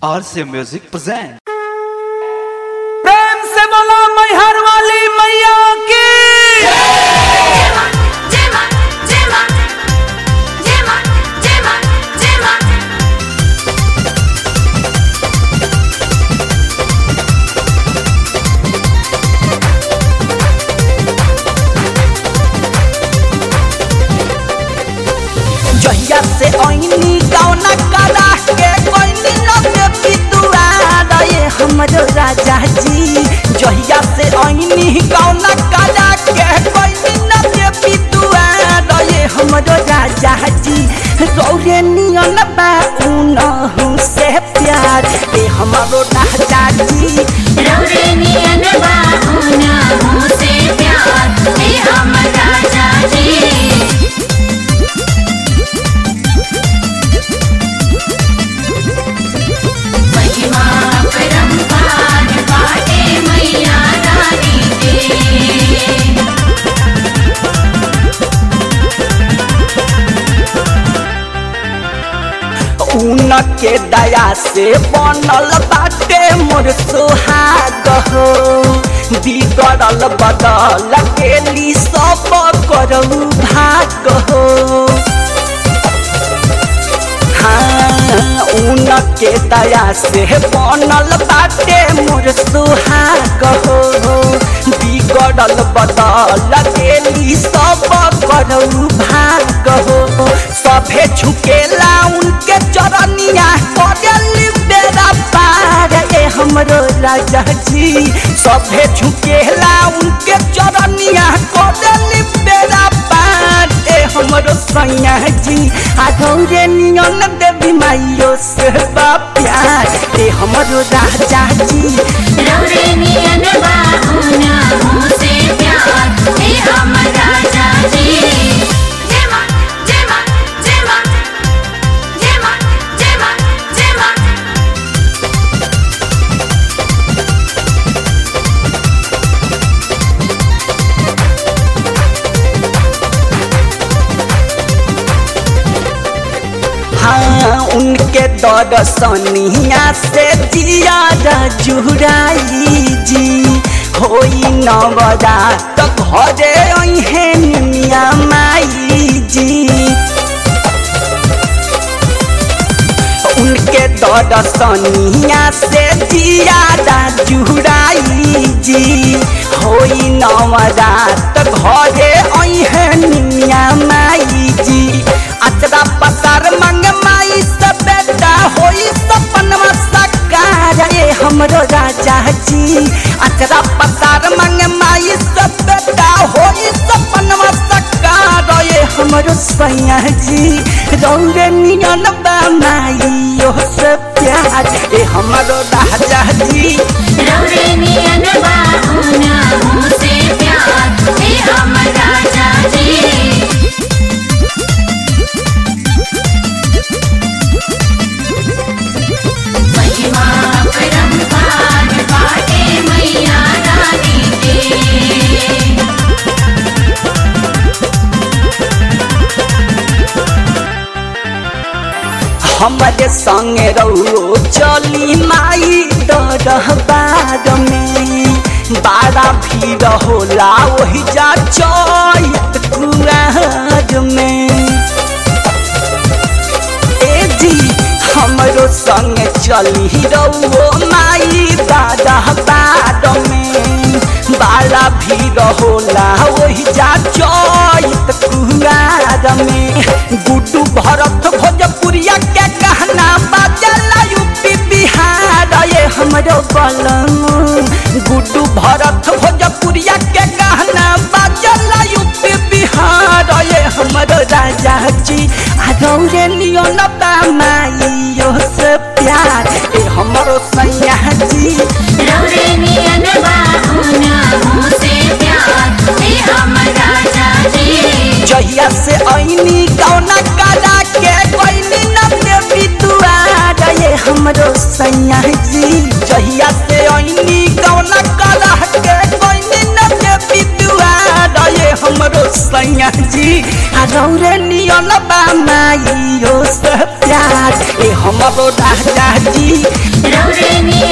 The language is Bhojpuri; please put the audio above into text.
RC Music present. प्रेम से बोलो मैहर वाली मैया की Gemma, Gemma, Gemma, Gemma, Gemma, Gemma. जहिया से ऐनी कौना कला के कोइनी नबे पितुआ रे हमरो राजा जी जहिया से ऐनी कौना कला के कोइनी नबे पितुआ रे हमरो राजा जी रौरे नियन बा उनहु से प्यार ए हमरो राजा जी रौरे नियन बाहुना मुझसे प्यार हे हम राजा जी महिमा परम्पार बाटे मैया रानी के ऊन के दया से बनल बाटे मोर सुहाग हो बिगड़ल बदल गेली सब करऊ भाग हो हाँ, ऊन के दया से बनल बाटे मोर सुहाग हो बिगड़ल बदल गेली सब करऊ भाग हो सभे झुकेला उनके चरनिया करेली बेरा पार ए हमरो राजा जी सभे झुकेला उनके चरनिया करेली बेरा पार ए हमरो सैया जी आगौरे नियन देवी माइयो से बा प्यार ए हमरो राजा जी रौरे नियन बाहुना मुझसे प्यार हे हम राजा जी जेमा जेमा जेमा जेमा जेमा जेमा हाँ उनके दर्शनिया से जिया जुड़ाई जी होई नवरा तो घरे अहे निमिया माई जी उनके दर्शनिया से जिया जुड़ाई जी होई नवरा तो घरे अहे निमिया माई जी अचरा पसार मंग माई से बेटा होई सपनवा साकार ए हमरो राजा जी अचरा पसार मंग माई से बेटा होई सपनवा साकार ए हमरो सैया जी रौरे नियन बा माई ओ से प्यार ए हमरो राजा जी रौरे नियन बाहुना मुझसे प्यार हे हम राजा जी महिमा परम्पार बाटे मैया रानी के हमारे संगे रहो चली माई दरबार में बारा भीड़ होला वही जा चैत कुआर में ए जी हमरो संग चली रहो माई दरबार में बारा भीड़ होला वही जा चैत कुआर में गुड्डू भरत भोजपुरिया के कहना बाजला यूपी बिहार ये हमरो बलम गुड्डू भरत भोजपुरिया के कहना बाजला यूपी बिहार ये हमरो राजा जी आ गौरे लियो न माइयो से प्यार ए हमरो सैया जी रौरे नियन बाहुना मुझसे प्यार हे हम राजा जी जहिया से ऐनी कौना कला के कोइनी नबे बितुआ रे हमरो सैया जी जहिया से ऐनी कौना कला के कोइनी नबे बितुआ रे हमरो सैया जी आ रौरे नियन बा माइयो से प्यार ए हमरो राजा जी रौरे नियन